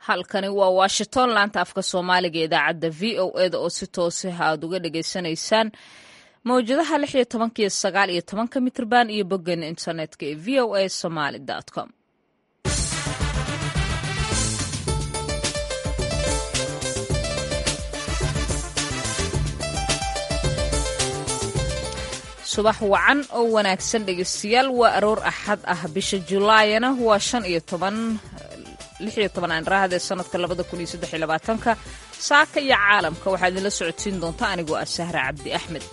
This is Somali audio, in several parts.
halkani waa washington laanta afka soomaaliga idaacadda v o eda oo si toosaha aad uga dhagaysanaysaan mawjadaha lix iyo tobanka iyo sagaal iyo tobanka mitrban iyo boggeena internetka ee v o a somaly com subax wacan oo wanaagsan dhegeystayaal waa aroor axad ah bisha julaayana waa shan iyo toban lix iyo toban aanrahade sanadka labada kun iyo saddex iyo labaatanka saaka iyo caalamka waxaa idinla socodsiin doonta anigoo ah sahra cabdi axmed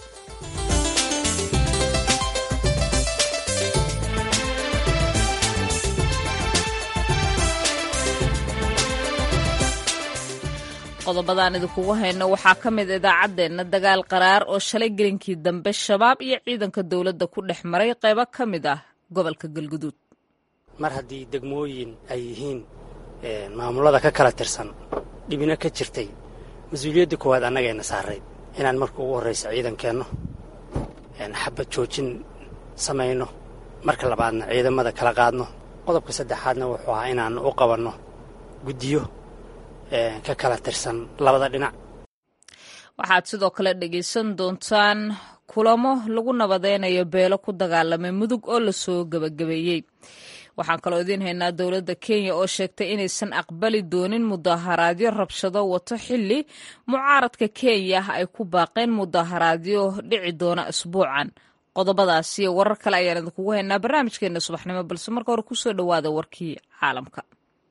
qodobadaan idinkugu hayno waxaa ka mid idaacaddeenna dagaal qaraar oo shalay gelinkii dambe shabaab iyo ciidanka dowladda ku dhex maray qaybo ka mid ah gobolka galguduud mar haddii degmooyin ay yihiin maamulada ka kala tirsan dhibina ka jirtay mas-uuliyadda koowaad annagayna saarayd inaan marka ugu horraysa ciidankeenno xabad joojin samayno marka labaadna ciidamada kala qaadno qodobka saddexaadna wuxuu ahaa inaannu u qabanno guddiyo ka kala tirsan labada dhinac waxaad sidoo kale dhegaysan doontaan kulamo lagu nabadeynayo beelo ku dagaalamay mudug oo lasoo gebagabeeyey waxaan kaloo idiin haynaa dowladda kenya oo sheegtay inaysan aqbali doonin mudaharaadyo rabshado wato xilli mucaaradka kenya ay ku baaqeen mudaharaadyo dhici doona isbuucan qodobadaasi iyo warar kale ayaan idinkugu haynaa barnaamijkeena subaxnimo balse marka hore kusoo dhowaada warkii caalamka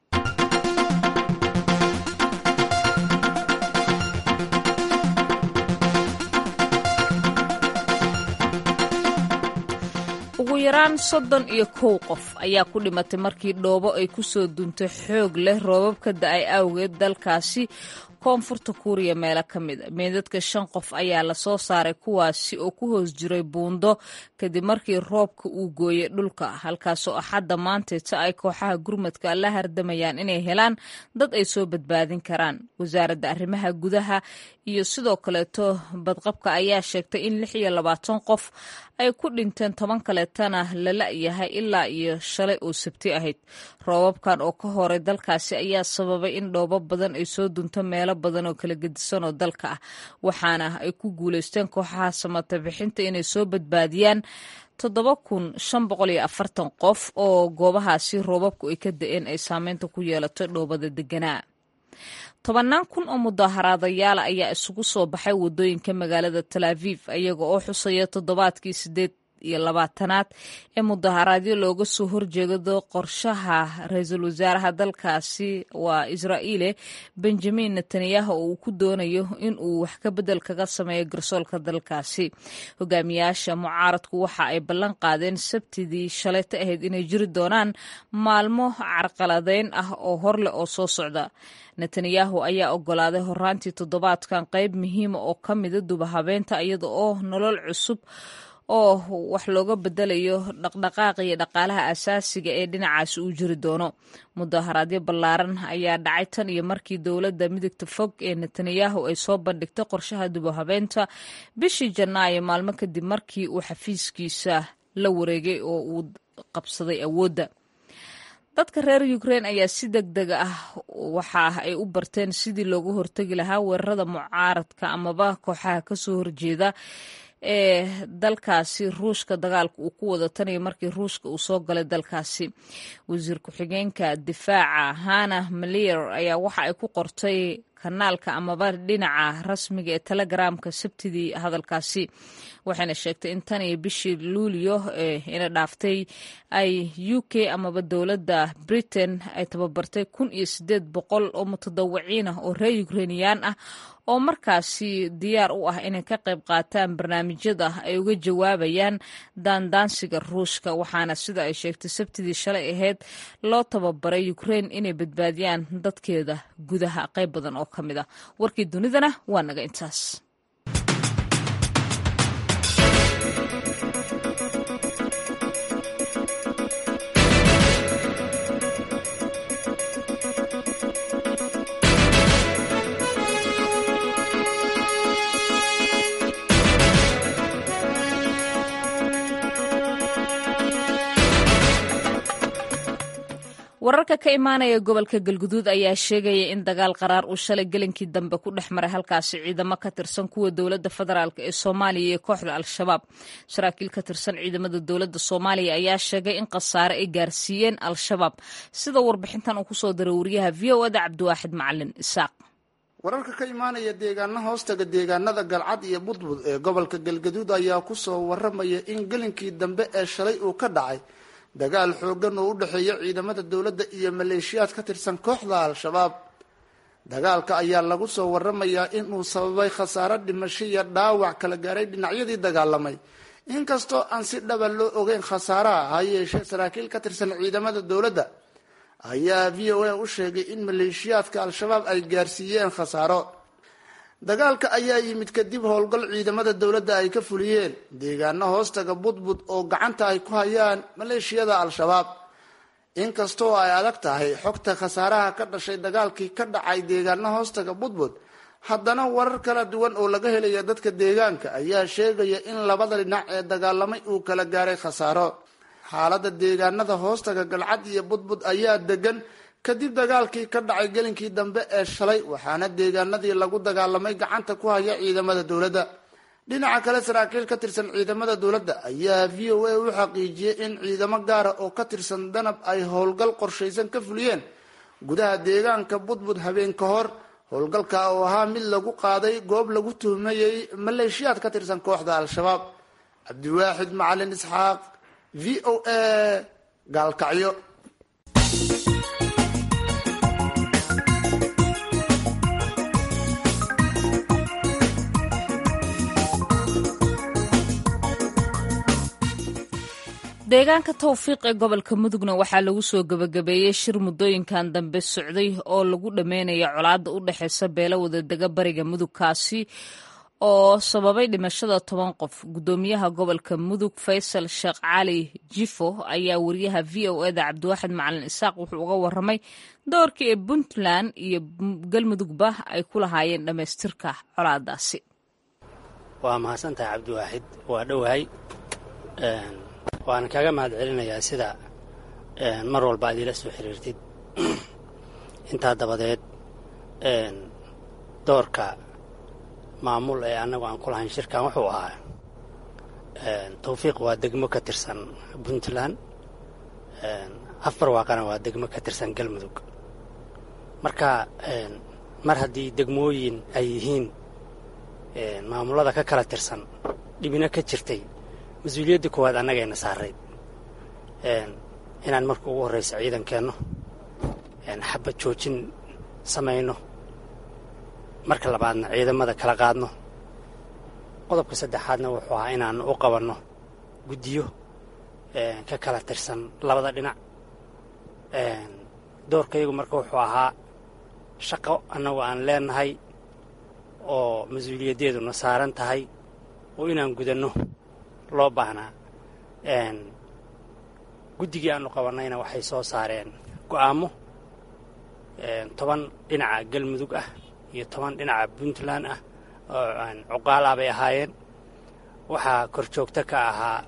ugu yaraan soddon iyo kow qof ayaa ku dhimatay markii dhoobo ay ku soo duuntay xoog leh roobabka da-ay awgeed dalkaasi koonfurta kuuriya meelo ka mid a meedadka shan qof ayaa lasoo saaray kuwaasi oo ku hoos jiray buundo kadib markii roobka uu gooyey dhulka halkaasoo axadda maanteeta ay kooxaha gurmadka la hardamayaan inay helaan dad ay soo badbaadin karaan wasaaradda arrimaha gudaha iyo sidoo kaleeto badqabka ayaa sheegtay in lix iyo labaatan qof ay ku dhinteen toban kaleetana la la-yahay ilaa iyo shalay oo sabti ahayd roobabkan oo ka horay dalkaasi ayaa sababay in dhoobo badan ay soo dunto meelo badan oo kala gedisan oo dalka ah waxaana ay ku guulaysteen kooxaha samata bixinta inay soo badbaadiyaan toddoba kun shan boqol iyo afartan qof oo goobahaasi roobabku ay ka da-een ay saameynta ku yeelatay dhoobada deganaa tobannaan kun oo mudaaharaadayaala ayaa isugu soo baxay waddooyinka magaalada tal aviv iyaga oo xusaya toddobaadkii sideed iyo labaatanaad ee mudaharaadyo looga soo horjeedo qorshaha ra-iisul wasaaraha dalkaasi waa israa'iile benjamin netanyahu oo uu ku doonayo in uu wax ka bedel kaga sameeyo garsoolka dalkaasi hogaamiyaasha mucaaradku waxa ay ballan qaadeen sabtidii shalayta ahayd inay jiri doonaan maalmo carqaladeyn ah oo horleh oo soo socda netanyahu ayaa ogolaaday horaantii toddobaadkan qayb muhiima oo ka mida dubahabeenta iyada oo nolol cusub oo wax looga bedelayo dhaqdhaqaaqa iyo dhaqaalaha asaasiga ee dhinacaasi uu jiri doono mudaharaadyo ballaaran ayaa dhacay tan iyo markii dowladda midigta fog ee netanyahu ay soo bandhigtay qorshaha dubahabeenta bishii janaayo maalmo kadib markii uu xafiiskiisa la wareegay oo uu qabsaday awoodda dadka reer ukrein ayaa si deg deg ah waxa ay u barteen sidii looga hortegi lahaa weerarada mucaaradka amaba kooxaha kasoo horjeeda ee dalkaasi ruushka dagaalka uu ku wada taniyo markii ruushka uu soo galay dalkaasi wasiir ku-xigeenka difaaca hana malier ayaa waxa ay ku qortay kanaalka amaba dhinaca rasmiga ee telegramka sabtidii hadalkaasi waxayna sheegtay in tan iyo bishii luulyo ee ina dhaaftay ay u k amaba dowladda britain ay tababartay kun iyo sideed boqol oo mutadawiciin ah oo reer ukreiniyaan ah oo markaasi diyaar u ah inay ka qayb qaataan barnaamijyada ay uga jawaabayaan daandaansiga ruushka waxaana sida ay sheegtay sabtidii shalay ahayd loo tababaray ukrein inay badbaadiyaan dadkeeda gudaha qayb badan oo ka mid ah warkii dunidana waa naga intaas wararka ka imaanaya gobolka galguduud ayaa sheegaya in dagaal qaraar uu shalay gelinkii dambe ku dhex maray halkaasi ciidamo ka tirsan kuwa dowladda federaalk ee soomaaliya iyo kooxda al-shabaab saraakiil ka tirsan ciidamada dowladda soomaaliya ayaa sheegay in khasaare ay gaarsiiyeen al-shabaab sida warbixintan uu kusoo diray wariyaha v o ada cabdiwaaxid macalin isaaq wararka ka imaanaya deegaana hoostaga deegaanada galcad iyo budbud ee gobolka galgaduud ayaa kusoo waramaya in gelinkii dambe ee shalay uu ka dhacay dagaal xoogan oo u dhexeeya ciidamada dowladda iyo maleeshiyaad ka tirsan kooxda al-shabaab dagaalka ayaa lagu soo waramayaa inuu sababay khasaare dhimasho iyo dhaawac kala gaaray dhinacyadii dagaalamay inkastoo aan si dhaba loo ogeyn khasaaraha ha yeeshee saraakiil ka tirsan ciidamada dowladda ayaa v o a u sheegay in maleeshiyaadka al-shabaab ay gaarsiiyeen khasaaro dagaalka ayaa yimid kadib howlgal ciidamada dowladda ay ka fuliyeen deegaano hoostaga budbud oo gacanta ay ku hayaan maleeshiyada al-shabaab inkastoo ay adag tahay xogta khasaaraha ka dhashay dagaalkii ka dhacay deegaano hoostaga budbud haddana warar kala duwan oo laga helaya dadka deegaanka ayaa sheegaya in labada dhinac ee dagaalamay uu kala gaaray khasaaro xaalada deegaanada hoostaga galcad iyo budbud ayaa degan kadib dagaalkii ka dhacay gelinkii dambe ee shalay waxaana deegaanadii lagu dagaalamay gacanta ku haya ciidamada dowladda dhinaca kale saraakiil ka tirsan ciidamada dowladda ayaa v o a u xaqiijiyey in ciidamo gaara oo ka tirsan danab ay howlgal qorshaysan ka fuliyeen gudaha deegaanka budbud habeen ka hor howlgalka oo ahaa mid lagu qaaday goob lagu tuhmayey maleeshiyaad ka tirsan kooxda al-shabaab cabdiwaaxid macalin isxaaq v o a gaalkacyo deegaanka towfiiq ee gobolka mudugna waxaa lagu soo gebagabeeyey shir muddooyinkan dambe socday oo lagu dhammeynaya colaadda u dhexeysa beelo wadadega bariga mudugkaasi oo sababay dhimashada toban qof guddoomiyaha gobolka mudug faysal sheekh cali jifo ayaa wariyaha v o eda cabdiwaaxid macalin isaaq wuxuu uga waramay doorkii ee puntland iyo galmudugba ay ku lahaayeen dhammaystirka colaadaasi waa mahadsantahay cabdiwaaxid waa dhowahay waana kaaga mahad celinayaa sida mar walba aad iila soo xiriirtid intaa dabadeed doorka maamul ee annagu aan ku lahayn shirkan wuxuu ahaa tawfiiq waa degmo ka tirsan puntland afar waaqana waa degmo ka tirsan galmudug marka mar haddii degmooyin ay yihiin maamullada ka kala tirsan dhibina ka jirtay mas-uuliyadda koowaad annagayna saarayd inaan marka ugu horraysa ciidankeenno xabad joojin samayno marka labaadna ciidamada kala qaadno qodobka saddexaadna wuxuu ahaa inaanu u qabanno guddiyo ka kala tirsan labada dhinac doorkayagu marka wuxuu ahaa shaqo annagu aan leenahay oo mas-uuliyaddeeduna saaran tahay oo inaan gudanno loo baahnaa guddigii aanu qabannayna waxay soo saareen go'aamo toban dhinaca galmudug ah iyo toban dhinaca puntland ah oo cuqaal ah bay ahaayeen waxaa kor joogto ka ahaa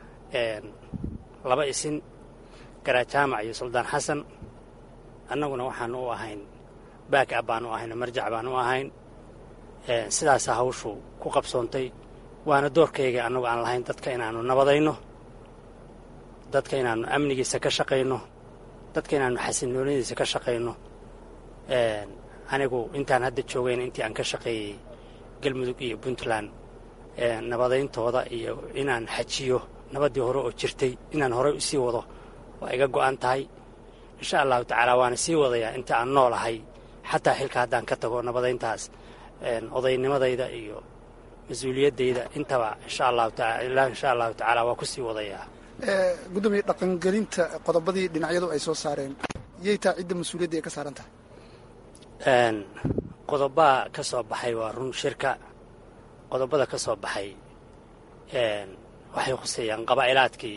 laba isin garajaamac iyo suldaan xasan annaguna waxaanu u ahayn baak ab baanu ahayn marjac baanu u ahayn sidaasaa hawshu ku qabsoontay waana doorkayga annagu aan lahayn dadka inaannu nabadayno dadka inaannu amnigiisa ka shaqayno dadka inaannu xasilnoonadiisa ka shaqayno anigu intaan hadda joogayna intii aan ka shaqeeyey galmudug iyo puntland nabadayntooda iyo inaan xajiyo nabaddii hore oo jirtay inaan horey usii wado waa iga go'an tahay insha allahu tacaala waana sii wadayaa inta aan noolahay xataa xilka haddaan ka tago nabadayntaas odaynimadayda iyo mas-uuliyaddayda intaba insha allahu taala insha allahu tacaala waa ku sii wadayaa gudoomiye dhaqangelinta qodobadii dhinacyadu ay soo saareen yay taa cidda mas-uuliyadda ay ka saaran tahay qodobaa ka soo baxay waa run shirka qodobada ka soo baxay waxay khuseeyaan qabaa'ilaadkii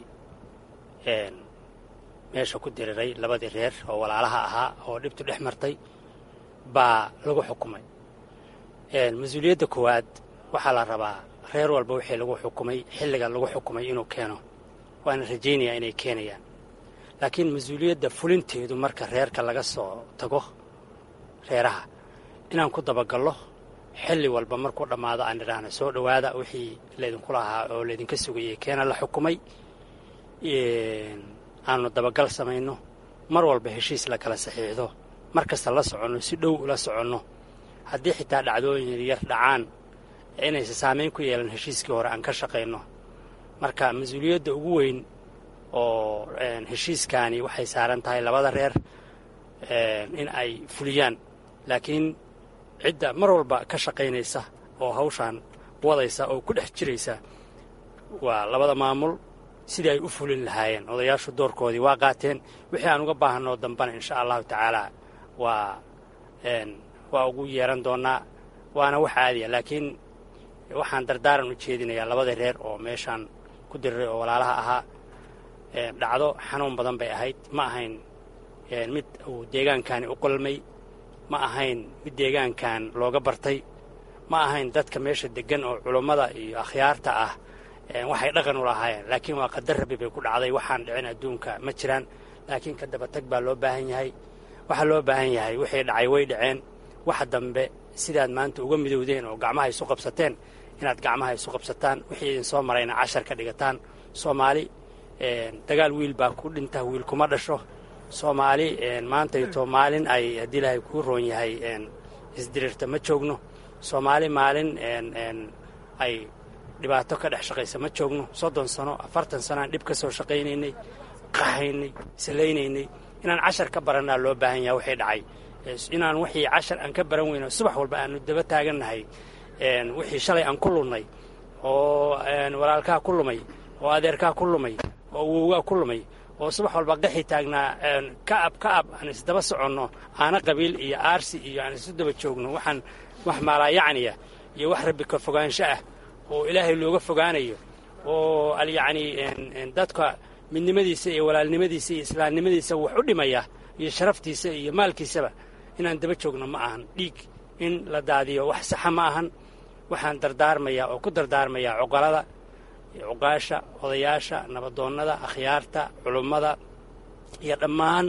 meesha ku diriray labadii reer oo walaalaha ahaa oo dhibtu dhex martay baa lagu xukumay mas-uuliyadda koowaad waxaa la rabaa reer walba wixii lagu xukumay xilliga lagu xukumay inuu keeno waana rajaynayaa inay keenayaan laakiin mas-uuliyadda fulinteedu marka reerka laga soo tago reeraha inaan ku dabagallo xilli walba markuu dhammaado aan idhaahno soo dhowaada wixii laydinku lahaa oo laydinka sugayay keena la xukumay aanu dabagal samayno mar walba heshiis la kala saxiixdo mar kasta la soconno si dhow ula soconno haddii xitaa dhacdooyin yar dhacaan inaysa saamayn ku yeelan heshiiskii hore aan ka shaqayno marka mas-uuliyadda ugu weyn oo heshiiskaani waxay saaran tahay labada reer in ay fuliyaan laakiin cidda mar walba ka shaqaynaysa oo hawshaan wadaysa oo ku dhex jiraysa waa labada maamul sidii ay u fulin lahaayeen odayaashu doorkoodii waa qaateen wixii aan uga baahanoo dambana insha allahu tacaalaa waa waa ugu yeeran doonnaa waana wax caadiya laakiin waxaan dardaaran u jeedinayaa labada reer oo meeshaan ku diriray oo walaalaha ahaa dhacdo xanuun badan bay ahayd ma ahayn mid uu deegaankani u qolmay ma ahayn mid deegaankan looga bartay ma ahayn dadka meesha deggan oo culummada iyo akhyaarta ah waxay dhaqan u lahaayeen laakiin waa qadar rabi bay ku dhacday waxaan dhicin adduunka ma jiraan laakiin ka dabatag baa loo baahan yahay waxaa loo baahan yahay wixii dhacay way dhaceen waxa dambe sidaad maanta uga midowdeen oo gacmaha isu qabsateen inaad gacmaha isu qabsataan wixii idin soo marayna cashar ka dhigataan soomaali dagaal wiil baa ku dhinta wiil kuma dhasho soomaali maantayto maalin ay haddii ilaahay kuu roon yahay isdiriirta ma joogno soomaali maalin ay dhibaato ka dhex shaqaysa ma joogno soddon sano afartan sanoaan dhib ka soo shaqaynaynay qahaynay salaynaynay inaan cashar ka barannaa loo baahan yaha waxay dhacay inaan wixii cashar aan ka baran weyno subax walba aanu daba taagannahay wixii shalay aan ku lunnay oo walaalkaa ku lumay oo adeerkaa ku lumay oo awowgaa ku lumay oo subax walba qaxi taagnaa ka'ab ka'ab aan isdaba soconno aana qabiil iyo aarsi iyo aan isu daba joogno waxaan wax maalaayacniya iyo wax rabbi ka fogaansho ah oo ilaahay looga fogaanayo oo alyacnii dadka midnimadiisa iyo walaalnimadiisa iyo islaamnimadiisa wax u dhimaya iyo sharaftiisa iyo maalkiisaba inaan daba joogno ma ahan dhiig in la daadiyo wax saxa ma ahan waxaan dardaarmayaa oo ku dardaarmayaa cuqalada cuqaasha odayaasha nabadoonnada akhyaarta culummada iyo dhammaan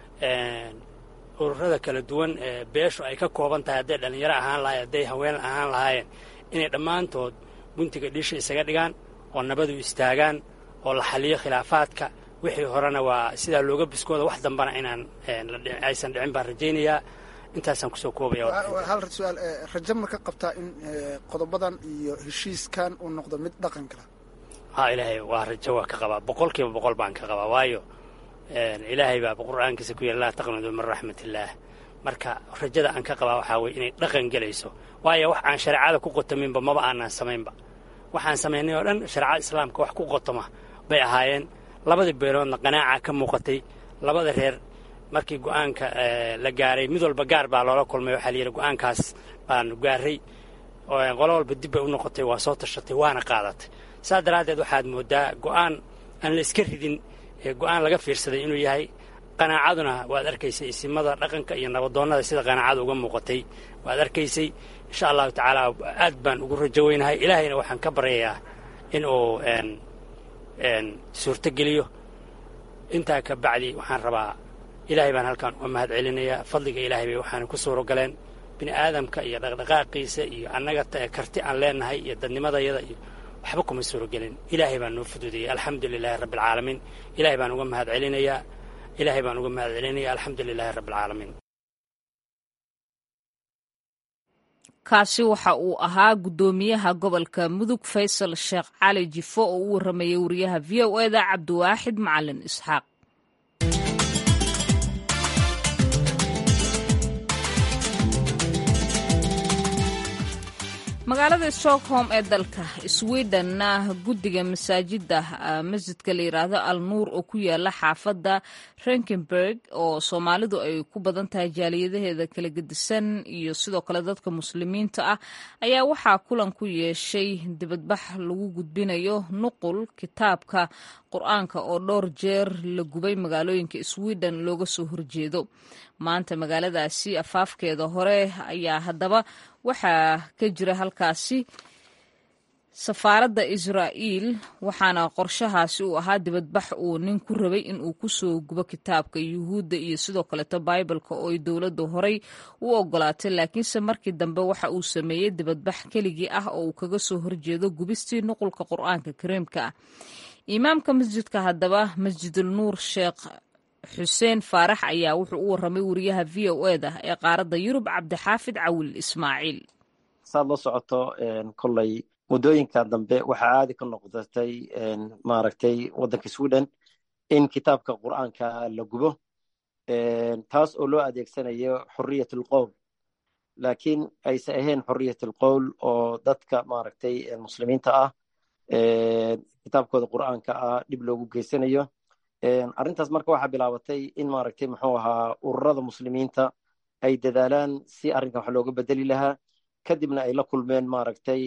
ururada kala duwan ee beeshu ay ka kooban tahay hadday dhallinyaro ahaan lahayen hadday haween ahaan lahaayeen inay dhammaantood guntiga dhiisha isaga dhigaan oo nabadu istaagaan oo la xaliyo khilaafaadka wixii horena waa sidaa looga biskooda wax dambana inaan aysan dhicin baan rajaynayaa intaasaan kusoo koobaya hal su-aal rajo ma ka qabtaa in qodobadan iyo heshiiskan uu noqdo mid dhaqan kala ha ilaahay waa rajo waa ka qabaa boqol kiiba boqol baan ka qabaa waayo ilaahay baa qur'aankiisa ku yidhi laa taqnadu min raxmat illaah marka rajada aan ka qabaa waxaa weye inay dhaqan gelayso waayo wax aan shareecada ku qotaminba maba aanaan samaynba waxaan samaynay oo dhan shareecada islaamka wax ku qotoma bay ahaayeen labadii beeloodna qanaaca ka muuqatay labada reer markii go'aanka la gaaray mid walba gaar baa loola kulmay waxaa la yidhi go'aankaas baanu gaaray qolo walba dib bay u noqotay waa soo tashatay waana qaadatay saas daraaddeed waxaad mooddaa go'aan aan la iska ridin go'aan laga fiirsaday inuu yahay qanaacaduna waad arkaysay isimada dhaqanka iyo nabadoonnada sida qanaacada uga muuqatay waad arkaysay insha allahu tacaala aad baan ugu rajo weynahay ilaahayna waxaan ka baryayaa in uu suurtogeliyo intaa ka bacdi waxaan rabaa ilaahay baan halkaan uga mahad celinayaa fadliga ilaahay bay waxaana ku suuro galeen bini aadamka iyo dhaqdhaqaaqiisa iyo annaga karti aan leenahay iyo dadnimadayada iyo waxba kuma suuro gelin ilaahay baan noo fuduudayay alxamdu lilaahi rabbi alcaalamiin ilaahay baan uga mahad celinayaa ilaahay baan uga mahad celinaya alxamdu lilaahi rabbi alcaalamiin kaasi waxa uu ahaa guddoomiyaha gobolka mudug faysal sheekh cali jifo oo u warramayay wariyaha v o eda cabdiwaaxid macalin isxaaq magaalada stockholm ee dalka sweden guddiga masaajida masjidka la yidhaahdo al nuur oo ku yaala xaafadda renkenberg oo soomaalidu ay ku badan tahay jaaliyadaheeda kala gedisan iyo sidoo kale dadka muslimiinta ah ayaa waxaa kulan ku yeeshay dibadbax lagu gudbinayo nuqul kitaabka qur-aanka oo dhowr jeer la gubay magaalooyinka sweden looga soo horjeedo maanta magaaladaasi afaafkeeda hore ayaa haddaba waxaa ka jira halkaasi safaaradda israa'iil waxaana qorshahaasi uu ahaa dibadbax uu nin ku rabay in uu kusoo gubo kitaabka yuhuudda iyo sidoo kaleeto baibalka oo ay dowladdu horay u ogolaatay laakiinse markii dambe waxa uu sameeyey dibadbax keligii ah oo uu kaga soo horjeedo gubistii nuqulka qur-aanka kariimka ah imaamka masjidka haddaba masjidul nuur sheekh xuseen faarax ayaa wuxuu u warramay wariyaha v o e da ee qaaradda yurub cabdixaafid cawil ismaaciil saad la socoto koley muddooyinka dambe waxaa caadi ka noqdatay maaragtay waddanka sweden in kitaabka qur'aanka la gubo taas oo loo adeegsanayo xoriyat alqowl laakiin ayse ahayn xoriyat alqowl oo dadka maaragtay muslimiinta ah kitaabkooda qur'aanka ah dhib loogu geysanayo arrintaas marka waxaa bilaabatay in maaragtay muxuu ahaa ururada muslimiinta ay dadaalaan si arrinkan wax looga bedeli lahaa kadibna ay la kulmeen maaragtay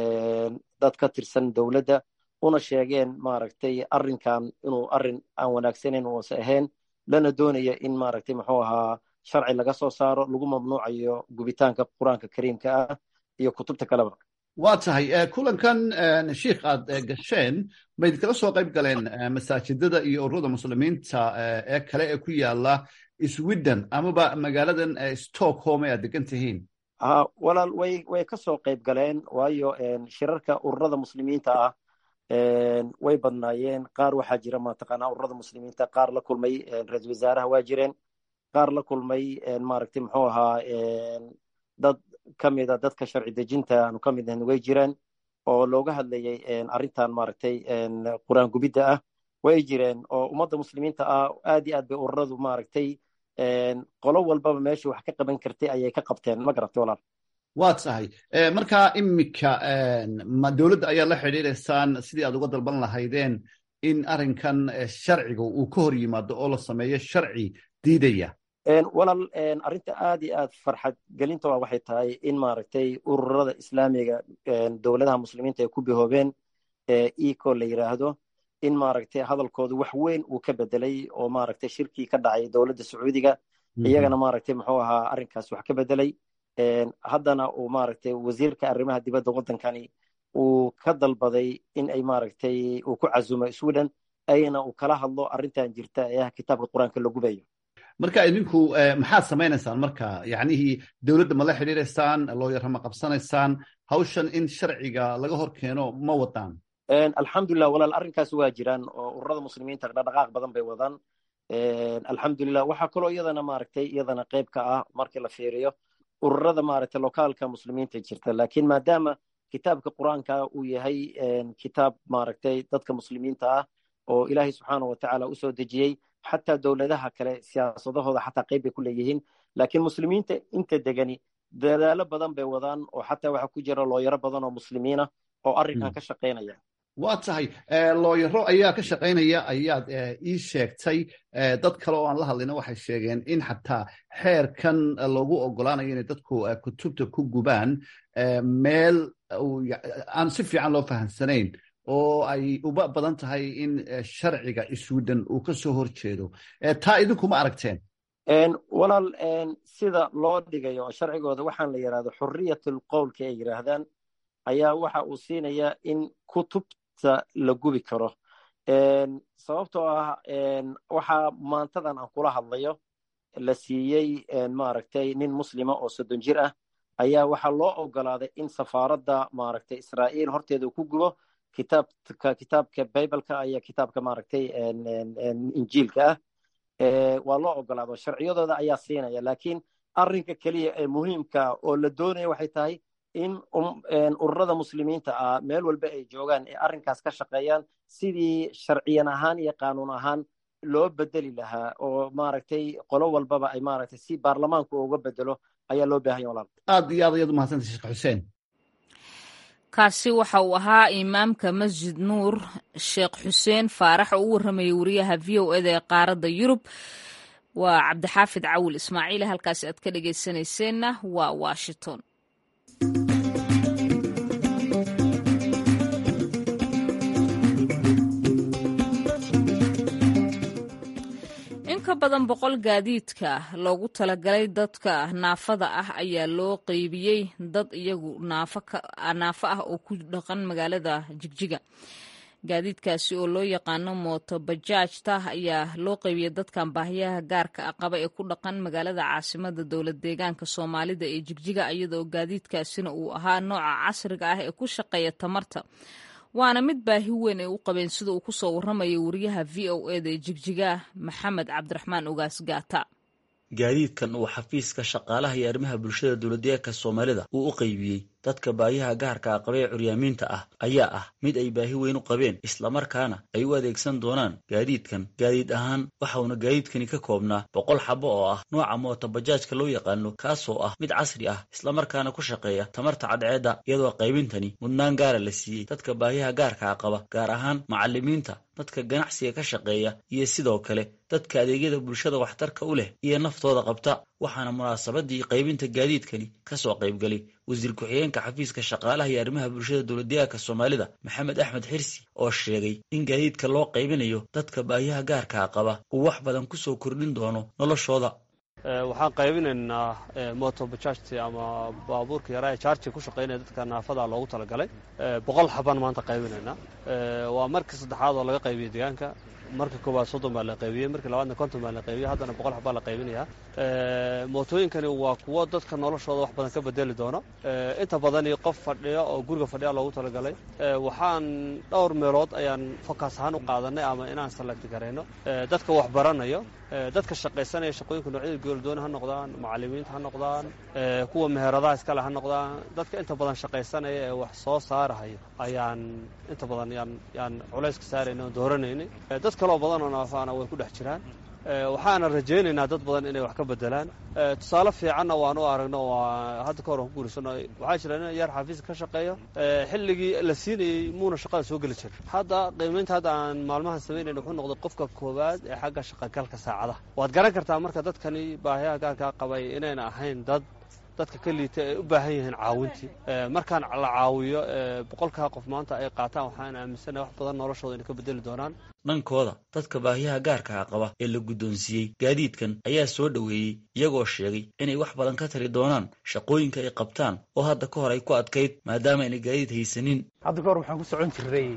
dad ka tirsan dowladda una sheegeen maaragtay arrinkan inuu arrin aan wanaagsanayn uusa ahayn lana doonaya in maaragtay muxuu ahaa sharci laga soo saaro lagu mamnuucayo gubitaanka qur-aanka kariimka ah iyo kutubta kaleba waa tahay kulankan shiikh aad gasheen ma idinkala soo qayb galeen masaajidada iyo ururada muslimiinta ee kale ee ku yaala sweden amaba magaaladan stockholm ee aad degan tihiin walaal way way ka soo qayb galeen waayo shirarka ururada muslimiinta ah way badnaayeen qaar waxaa jira mataqaanaa ururada muslimiinta qaar la kulmay ra-isul wasaaraha waa jireen qaar la kulmay maaragtay muxuu ahaa dad ka mida dadka sharci dejinta aanu ka mid ahayn way jireen oo looga hadlayay arrintan maaragtay qur-aan gubidda ah way jireen oo ummadda muslimiinta ah aad iyo aad bay ururadu maaragtay qolo walbaba meesha wax ka qaban kartay ayay ka qabteen ma garatay walaal waa tahay markaa imika ma dowladda ayaa la xidhiidaysaan sidii aad uga dalban lahaydeen in arrinkan sharciga uu ka hor yimaado oo la sameeyo sharci diidaya walaal arrinta aad iyo aad farxad gelinta waa waxay tahay in maaragtay ururada islaamiga dowladaha muslimiinta ay ku bihoobeen eco la yiraahdo in maaragtay hadalkooda wax weyn uu ka bedelay oo maaragtay shirkii ka dhacay dowladda sacuudiga iyagana maaragtay muxuu ahaa arrinkaas wax ka bedelay haddana uu maaragtay wasiirka arrimaha dibadda waddankani uu ka dalbaday in ay maaragtay uu ku casumo sweden ayna uu kala hadlo arrintan jirta ee ah kitaabka qur-aanka la gubayo marka idinku maxaad samaynaysaan marka yacnihii dowladda ma la xidhiiraysaan looyara ma qabsanaysaan hawshan in sharciga laga hor keeno ma wadaan alxamdulilah walaal arrinkaas waa jiraan oo ururada muslimiinta dhaqdhaqaaq badan bay wadaan alxamdulilah waxaa kaloo iyadana maaragtay iyadana qayb ka ah markii la fiiriyo ururada maaragtay lokaalka muslimiinta jirta laakiin maadaama kitaabka qur-aanka uu yahay kitaab maaragtay dadka muslimiinta ah oo ilaahay subxaanahu watacaala usoo dejiyey xataa dowladaha kale siyaasadahooda xataa qayb bay ku leeyihiin laakiin muslimiinta inta degani dadaalo badan bay wadaan oo xataa waxaa ku jira looyaro badan oo muslimiina oo arrinkan ka shaqaynaya waa tahay looyaro ayaa ka shaqaynaya ayaad ii sheegtay dad kale oo aan la hadlayna waxay sheegeen in xataa xeerkan loogu ogolaanayo inay dadku kutubta ku gubaan meel aan si fiican loo fahamsanayn oo ay uba badan tahay in sharciga sweden uu ka soo hor jeedo taa idinkuma aragteen walaal sida loo dhigayo sharcigooda waxaan la yidhahdo xuriyatul qowlka ay yidhaahdaan ayaa waxa uu siinayaa in kutubta la gubi karo sababtoo ah waxaa maantadan aan kula hadlayo la siiyey maaragtay nin muslima oo soddon jir ah ayaa waxaa loo ogolaaday in safaaradda maaragtay israa'iil horteeda uu ku gubo kitaabka kitaabka bibleka iyo kitaabka maaragtay injiilka ah waa loo ogolaado sharciyadooda ayaa siinaya laakiin arrinka keliya ee muhiimka oo la doonaya waxay tahay in ururada muslimiinta ah meel walba ay joogaan ee arrinkaas ka shaqeeyaan sidii sharciyan ahaan iyo qaanuun ahaan loo bedeli lahaa oo maaragtay qolo walbaba ay maaragtay si baarlamaanku uga bedelo ayaa loo baahanya walaal aad iyo aad ayaad umahadsantay sheekh xuseen kaasi waxa uu ahaa imaamka masjid nuur sheekh xuseen faarax oo u warramayay wariyaha v o eda ee qaaradda yurub waa cabdixaafid cawil ismaaciil halkaasi aad ka dhegaysanayseena waa washington ka badan boqol gaadiidka loogu talagalay dadka naafada ah ayaa loo qeybiyey dad iyagu naafo ah oo ku dhaqan magaalada jigjiga gaadiidkaasi oo loo yaqaano mooto bajaajta ayaa loo qeybiyey dadkan baahiyaha gaarka ah qaba ee ku dhaqan magaalada caasimada dowlad deegaanka soomaalida ee jigjiga iyadoo gaadiidkaasina uu ahaa nooca casriga ah ee ku shaqeeya tamarta waana mid baahi weyn ay u qabeen sida uu kusoo warramaya wariyaha v o eda ee jigjiga maxamed cabdiraxmaan ogaas gaata gaadiidkan uu xafiiska shaqaalaha iyo arrimaha bulshada dowladdeegaanka soomaalida uu u qaybiyey dadka baahiyaha gaarka a qabee curyaamiinta ah ayaa ah mid ay baahi weyn u qabeen islamarkaana ay u adeegsan doonaan gaadiidkan gaadiid ahaan waxauna gaadiidkani ka koobnaa boqol xabo oo ah nooca moota bajaajka loo yaqaano kaasoo ah mid casri ah islamarkaana ku shaqeeya tamarta cadceedda iyadoo qaybintani mudnaan gaara la siiyey dadka baahiyaha gaarka a qaba gaar ahaan macallimiinta dadka ganacsiga ka shaqeeya iyo sidoo kale dadka adeegyada bulshada waxtarka u leh iyo naftooda qabta waxaana munaasabadii qaybinta gaadiidkani kasoo qaybgalay wasiir ku-xigeenka xafiiska shaqaalaha iyo arrimaha bulshada dowladdeegaanka soomaalida maxamed axmed xirsi oo sheegay in gaadiidka loo qaybinayo dadka baahiyaha gaarkaa qaba uu wax badan kusoo kordhin doono noloshooda waxaan qaybinaynaa moto bajajti ama baabuurka yaraa ee jaarji ku shaqaynaya dadka naafada loogu talagalay boqol xabaan maanta qaybinaynaa waa markii saddexaad oo laga qaybiyey deegaanka marka koowaad soddon baa la qaybiyey markii labaadna konton baa la qaybiyey haddana boqol xabaa la qaybinayaa mootooyinkani waa kuwo dadka noloshooda wax badan ka bedeli doono inta badani qof fadhiya oo guriga fadhiya loogu talagalay waxaan dhowr meelood ayaan fokas ahaan u qaadanay ama inaan salagti garayno dadka wax baranayo dadka shaqaysanaya shaqooyinka noocyada gooldooni ha noqdaan macallimiinta ha noqdaan kuwa meheradaha iskale ha noqdaan dadka inta badan shaqaysanaya ee wax soo saarahaya ayaan inta badan yaan yaan culayska saarayna oo dooranaynay dad kaloo badan oo naafaana way ku dhex jiraan waxaana rajaynaynaa dad badan inay wax ka bedelaan tusaale fiicanna waan u aragno waa hadda ka hor aan ku guurisano waxaa jira nin yaar xafiiska ka shaqeeyo xilligii la siinayey muuna shaqada soo geli jirin hadda qiimaynta hadda aan maalmahan samaynayn wuxuu noqday qofka koowaad ee xagga shaqagalka saacadaha waad garan kartaa marka dadkani baahiyaha gaarkaa qabay inayna ahayn dad dadka ka liita ay u baahan yihiin caawintii markaan la caawiyo boqolkaa qof maanta ay qaataan waxaan aaminsanahay wax badan noloshooda inay ka bedeli doonaan dhankooda dadka baahiyaha gaarkaa qaba ee la guddoonsiiyey gaadiidkan ayaa soo dhoweeyey iyagoo sheegay inay wax badan ka tari doonaan shaqooyinka ay qabtaan oo hadda ka hor ay ku adkayd maadaama ayna gaadiid haysanin hadda ka hor waxaan ku socon jiray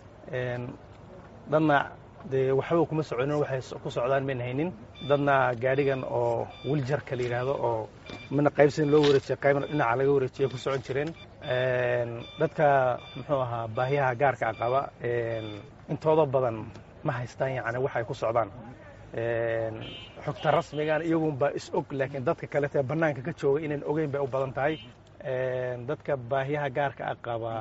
dadna dee waxba kuma soconin waxay ku socdaan mayn haynin dadna gaadhigan oo wiljarka la yidhaahdo oo mina qaybsan loo wareejiya qaybna dhinaca laga wareejiya ku socon jireen dadka muxuu ahaa baahiyaha gaarka a qaba intooda badan ma haystaan yacni waxay ku socdaan xogta rasmigan iyagunbaa is og laakiin dadka kaletee bannaanka ka jooga inayn ogeyn bay u badan tahay dadka baahiyaha gaarka a qaba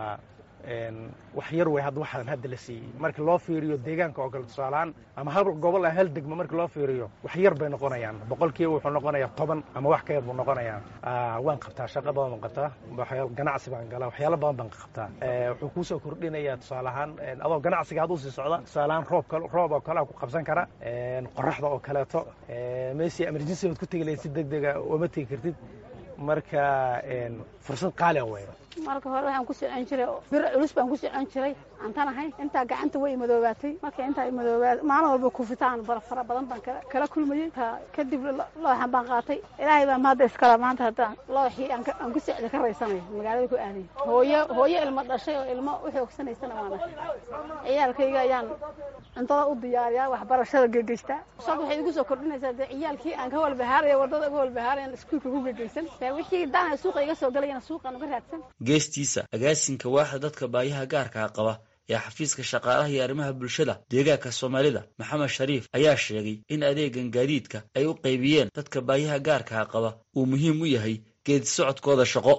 wax yar wey hadda waxaan hadda la siiyey marka loo fiiriyo deegaanka oo kale tusaalahaan ama hal gobol ah hal degmo marka loo fiiriyo wax yar bay noqonayaan boqolkiiba wuxuu noqonayaa toban ama wax ka yar buu noqonayaa waan qabtaa shaqa badan baan qabtaa ganacsi baan galaa waxyaalo badan baan qabtaa wuxuu kuusoo kordhinayaa tusaale ahaan adoo ganacsiga had usii socda tusaale ahaan roob roob oo kale ku qabsan kara qoraxda oo kaleeto meesi emergency baad ku tegi lahayd si deg dega uma tegi kartid marka fursad qaali a wey marka hore waxaan ku socon jiray bir culus baan ku socon jiray aantan ahay intaa gacanta way madoobaatay marka intaa madoobaat maalin walba kufitaan fara badan baan kala kulmayey kadib looxan baan qaatay ilaahay baa maadda iskala maanta haddaan looxii aan ku socda ka raysanayo magaalada ku aaday hooyo hooyo ilmo dhashay oo ilmo u xoogsanaysana waan ahay ciyaalkayga ayaan cuntada u diyaariyaa waxbarashada gegeystaa sad waxay igu soo kordhinaysaa dee ciyaalkii aan ka walbahaaraya waddada uga walbahaarayan iskuulka ku gegeysan wixii dana suuqa iga soo galayana suuqaan uga raadsan geestiisa agaasinka waaxda dadka baayaha gaarkaa qaba ee xafiiska shaqaalaha iyo arrimaha bulshada deegaanka soomaalida maxamed shariif ayaa sheegay in adeegan gaadiidka ay u qaybiyeen dadka baayaha gaarkaa qaba uu muhiim u yahay geedi socodkooda shaqo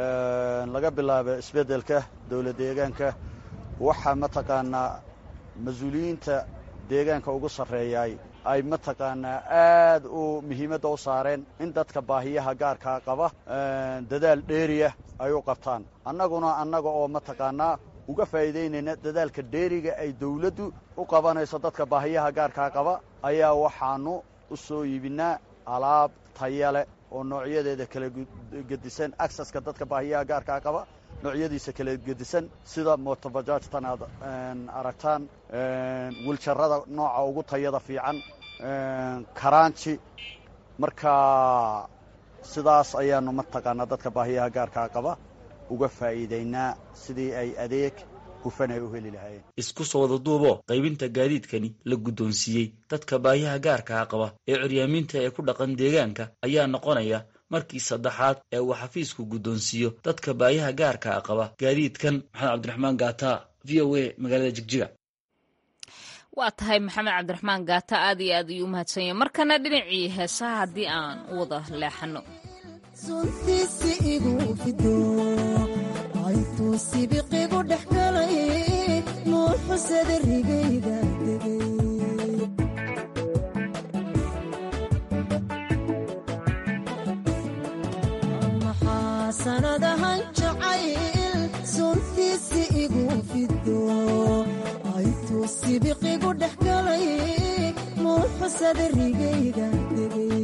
laga bilaabo isbeddelka dowlad deegaanka waxaa mataqaanaa mas-uuliyiinta deegaanka ugu sarreeyay ay mataqaanaa aad u muhiimadda u saareen in dadka baahiyaha gaarkaa qaba dadaal dheeriya ay u qabtaan annaguna annaga oo mataqaanaa uga faa'iidaynayna dadaalka dheeriga ay dawladdu u qabanayso dadka baahiyaha gaarkaa qaba ayaa waxaannu u soo iibinnaa alaab tayale oo noocyadeeda kala gedisan acceska dadka baahiyaha gaarkaa qaba noocyadiisa kala gedisan sida motobajaajtan aad aragtaan wiljarada nooca ugu tayada fiican karaanji marka sidaas ayaanu mataqaanaa dadka baahiyaha gaarkaa qaba uga faa'iidaynaa sidii ay adeeg hufan ay u heli lahaayeen isku soo wada duuboo qaybinta gaadiidkani la guddoonsiiyey dadka baahiyaha gaarkaa qaba ee curyaamiinta ee ku dhaqan deegaanka ayaa noqonaya markii saddexaad ee uu xafiisku guddoonsiiyo dadka baahiyaha gaarkaa qaba gaadiidkan maxamed cabdiraxmaan gaata v o a magaalada jigjiga waa tahay maxamed cabdiraxmaan gaata aad iyo aad ayuu u mahadsanya markana dhinacii heesaha haddii aan u wada leexano suntiisi igu fido aytuu sibiqigu dhex galay nuuxusada rigayga degay maxaa sanadahan jacayl suntiisi igu fido aytuu sibiqigu dhex galay nuuxusada rigayga degay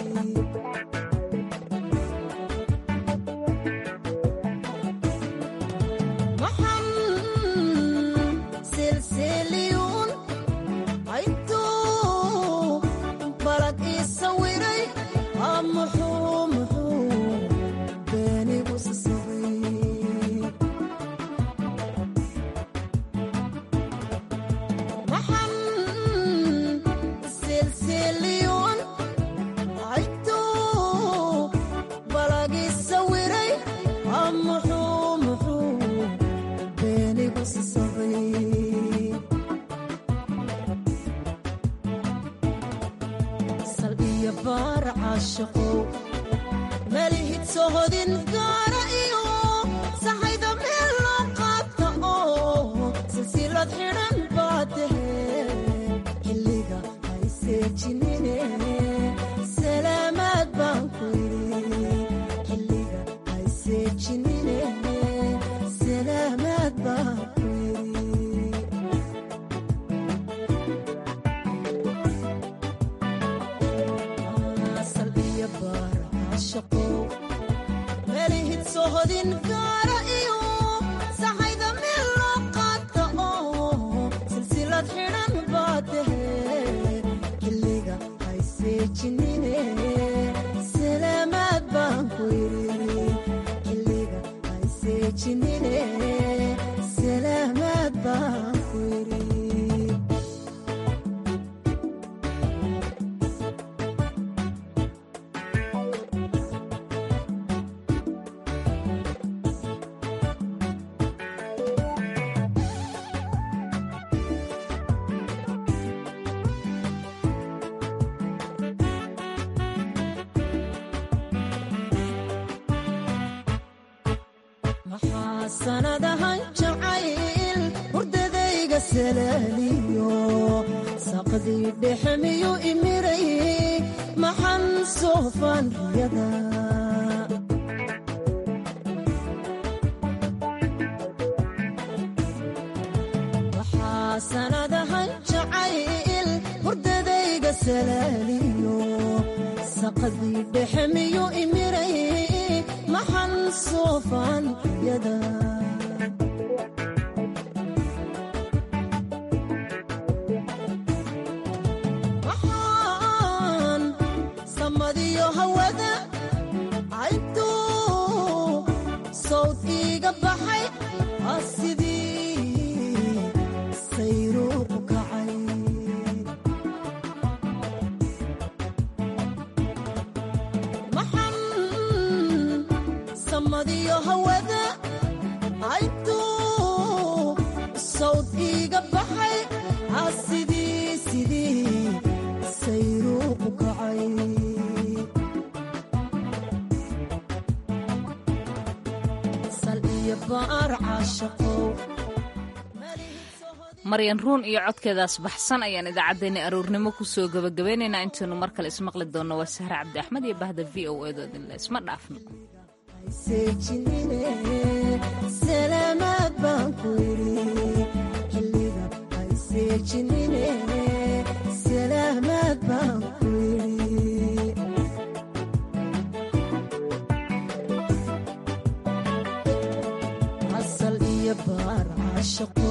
sanadahan jacayl hurdadayga salaaliyo saqdii dhexe miyu imiray maxan soofaan riyada waxaa sanadahan jacayl hurdadayga salaaliyo saqdii dhexe miyu imiray maxan soofaan riyada waxaan samadiyo hawada cayntuu sawd iiga baxay ah sidii sayruuqu kacay maxan samadiyo hawada cayntuu sawd iiga baxay ah sidii sidii sayruuqu kacay sal iyo baar caashaqow maryan ruun iyo codkeedaas baxsan ayaan idaacaddeenna aroornimo kusoo gabagabeynaynaa intaynu mar kale ismaqli doonno waa sahre cabdi axmed iyo bahda v o edoodinle isma dhaafno seejinine salaamaad baan ku yidhi xilliga ay seejinine salaamaad baan ku yidhi asal iyo baar caashaqo